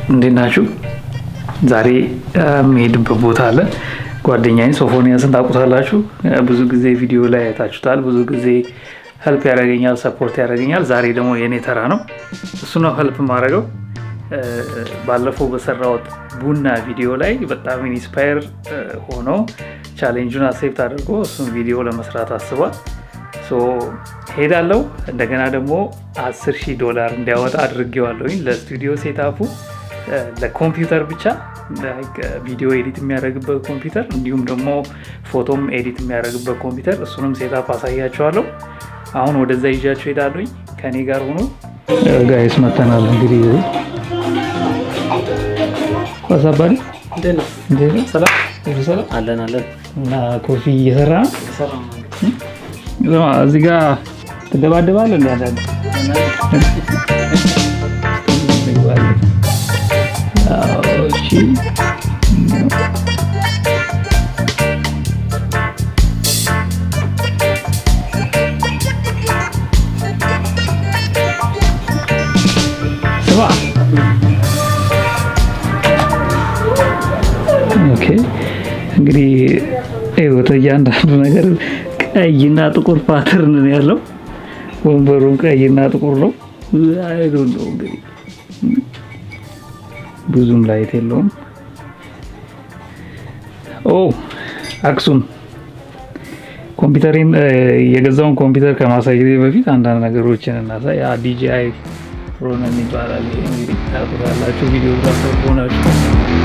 እንዴት ናችሁ? ዛሬ የምሄድበት ቦታ አለ። ጓደኛዬን ሶፎንያስን ታውቁታላችሁ። ብዙ ጊዜ ቪዲዮ ላይ አይታችሁታል። ብዙ ጊዜ ሄልፕ ያደርገኛል፣ ሰፖርት ያደርገኛል። ዛሬ ደግሞ የእኔ ተራ ነው። እሱ ነው ሄልፕ ማድረገው። ባለፈው በሰራሁት ቡና ቪዲዮ ላይ በጣም ኢንስፓየር ሆኖ ቻሌንጁን አሴፕት አድርጎ እሱን ቪዲዮ ለመስራት አስቧል። ሄዳለው እንደገና ደግሞ 10 ሺህ ዶላር እንዲያወጣ አድርጌዋለሁኝ ለስቱዲዮ ሴታፑ ለኮምፒውተር ብቻ ቪዲዮ ኤዲት የሚያደርግበት ኮምፒውተር እንዲሁም ደግሞ ፎቶም ኤዲት የሚያደርግበት ኮምፒውተር እሱንም ሴታፕ አሳያቸዋለሁ። አሁን ወደዛ ይዣቸው ሄዳለሁኝ። ከኔ ጋር ሆኖ ጋይስ መተናል። እንግዲህ ሳባሪ አለን አለን እና ኮፊ እየሰራ ነው። እዚህ ጋር ትደባደባለህ እንደ አንዳንድ እንግዲህ ህይወት እያንዳንዱ ነገር ቀይና ጥቁር ፓተርን ነው ያለው። ወንበሩም ቀይና ጥቁር ነው። አይዶ ነው እንግዲህ ብዙም ላይት የለውም። ኦ አክሱም ኮምፒውተሪን የገዛውን ኮምፒውተር ከማሳየት በፊት አንዳንድ ነገሮችን እናሳይ። ዲጂአይ ሮነን ይባላል። ይሄ እንግዲህ ታውቁታላችሁ ቪዲዮ ግራፈር ሆናችሁ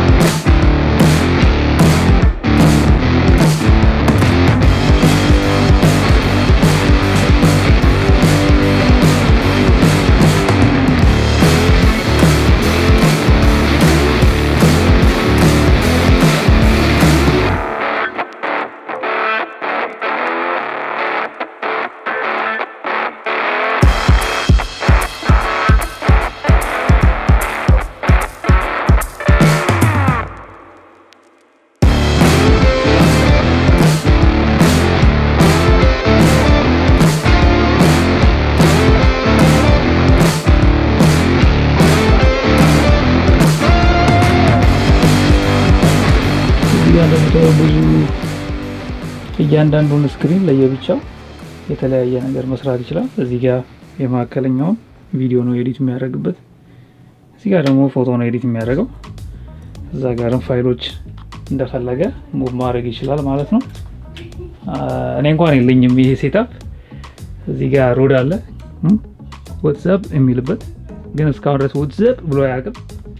ብዙ እያንዳንዱን ስክሪን ለየብቻው የተለያየ ነገር መስራት ይችላል። እዚህ ጋር የመካከለኛውን ቪዲዮ ነው ኤዲት የሚያደርግበት፣ እዚህ ጋር ደግሞ ፎቶ ነው ኤዲት የሚያደርገው። እዛ ጋርም ፋይሎች እንደፈለገ ሙቭ ማድረግ ይችላል ማለት ነው። እኔ እንኳን የለኝም ይሄ ሴታፕ። እዚህ ጋር ሮድ አለ ዋትስአፕ የሚልበት ግን እስካሁን ድረስ ዋትስአፕ ብሎ አያውቅም።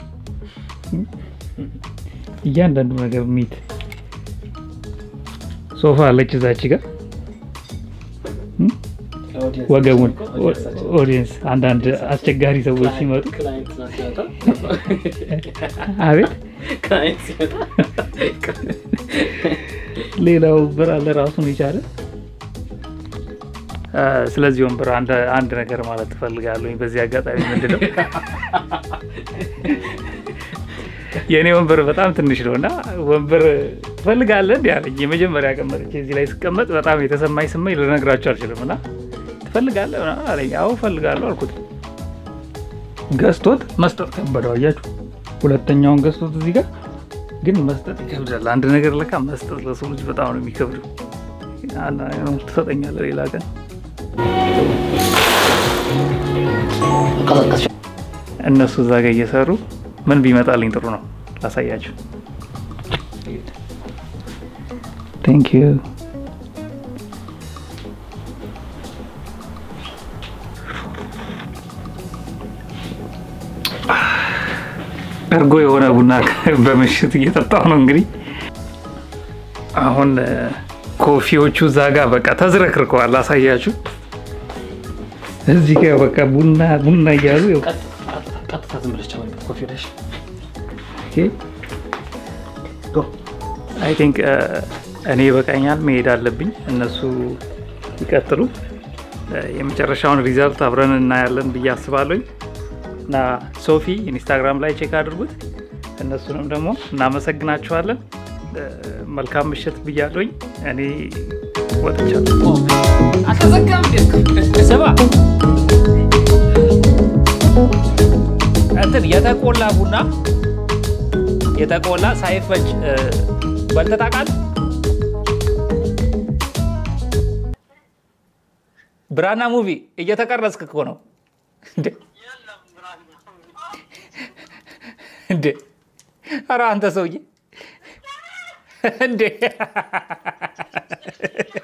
እያንዳንዱ ነገር ሚት ሶፋ አለች እዛች ጋር ወገቡን ኦዲየንስ አንዳንድ አስቸጋሪ ሰዎች ሲመጡ አቤት ሌላው ወንበር አለ ራሱን የቻለ ስለዚህ ወንበር አንድ ነገር ማለት ትፈልጋለሁ በዚህ አጋጣሚ ምንድነው የእኔ ወንበር በጣም ትንሽ ነው እና ወንበር ትፈልጋለህ እንዲ አለኝ። የመጀመሪያ ቀመጥቼ እዚህ ላይ ስቀመጥ በጣም የተሰማኝ ስመኝ ልነግራቸው አልችልም። እና ትፈልጋለህ አለኝ። አዎ እፈልጋለሁ አልኩት። ገዝቶት መስጠት ከበደው። አያችሁ፣ ሁለተኛውን ገዝቶት እዚህ ጋር ግን መስጠት ይከብዳል። አንድ ነገር ለካ መስጠት ለሰው ልጅ በጣም ነው የሚከብደው። ትሰጠኛለህ ሌላ ቀን እነሱ እዛ ጋር እየሰሩ ምን ቢመጣልኝ ጥሩ ነው ላሳያችሁ። ቴንክ ዩ እርጎ የሆነ ቡና በምሽት እየጠጣሁ ነው። እንግዲህ አሁን ኮፊዎቹ እዛ ጋር በቃ ተዝረክርከዋል። ላሳያችሁ። እዚህ ጋር በቃ ቡና ቡና እያሉ ቀጥታ ዝም ብለሽ ጨምሪበት ኮፊ ብለሽ አይ ቲንክ እኔ በቃኛል፣ መሄድ አለብኝ። እነሱ ይቀጥሉ። የመጨረሻውን ሪዛልት አብረን እናያለን ብዬ አስባለኝ እና ሶፊ ኢንስታግራም ላይ ቼክ አድርጉት። እነሱንም ደግሞ እናመሰግናችኋለን። መልካም ምሽት ብያለኝ። እኔ ወጥቻለሁ። አልተዘጋም። ስማ እንትን የተቆላ ቡና የተቆላ ሳይፈጭ እ፣ በልተህ ታውቃለህ? ብራና ሙቪ እየተቀረጽክ እኮ ነው እንዴ? እንዴ! ኧረ አንተ ሰውዬ እንዴ!